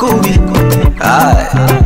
Kobe. Aye.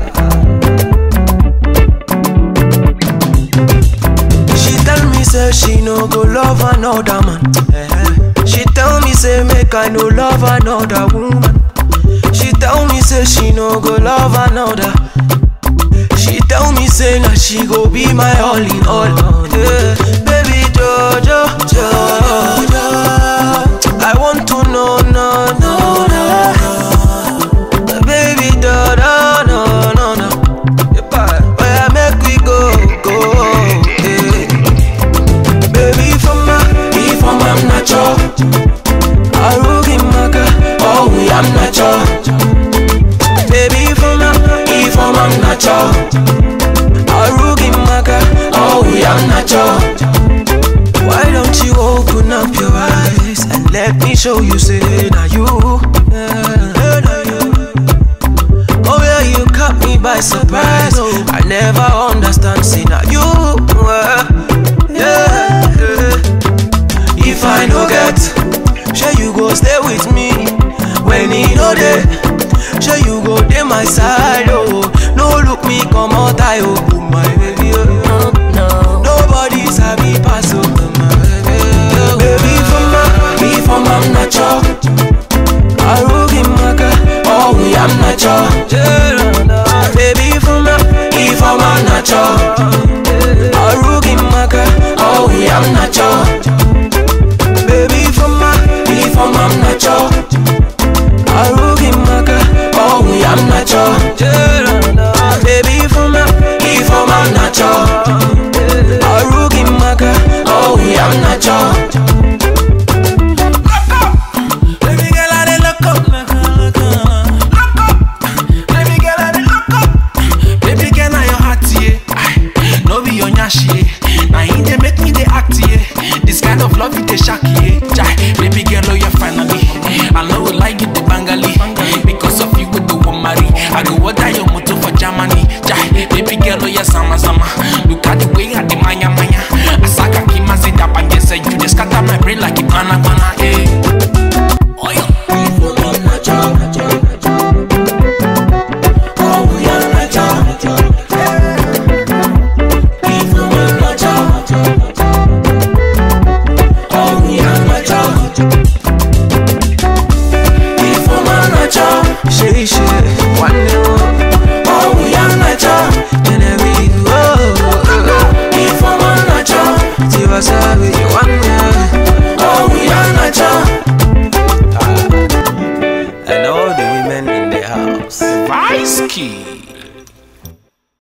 She tell me say she no go love another man. She tell me say make I no love another woman. She tell me say she no go love another. She tell me say na she go be my all in all. Yeah. Baby Jojo, Jojo, I want to know, no, no, no. Baby da da no no no. Where make we go go? Yeah. Baby from my, if I'm I'm not your. Arugi maka, oh we I'm not your. Baby from my, if I'm I'm not your. Arugi maka, oh we I'm not your. Why don't you open up your eyes and let me show you, say now you, yeah, now you. Oh yeah, you caught me by surprise. I never understand, see now you, uh, yeah. If I no get, sure you go stay with me. When he no there, sure you go dey my side. Oh, no look me come out, I oh my baby. Oh, no, nobody sabi pass oh my baby. Baby from my, me from I'm not your. Arugi maka, oh we I'm not your. Baby from my, me from I'm not your. Arugi maka, oh we I'm not your. Baby from my, me from I'm not your. Arugi maka, oh we I'm not your. Baby from my, me from I'm not your. Arugi maka, oh we I'm not your. Baby girl, I dey look up, look up, look up, look up. Baby girl, I dey look up. Baby girl, na your heart, yeah. Aye, No be your nyashi, yeah. Na him dey make me dey act, yeah. This kind of love, it dey shock, yeah. Jai, baby girl, oh yeah, finally. I know we like it, the Bengali. Because of you, we do want marry. I go order your motor for Germany. Jai, baby girl, oh yeah, sama sama. Look at the way I dey manya manya. Asaka kimazi da bangese, you just scatter my brain like a banana, banana, eh. Oh yeah. She she one day oh we are nature and every oh if I'm a nature see what's up with you one day oh we are nature and all the women in the house Rice key.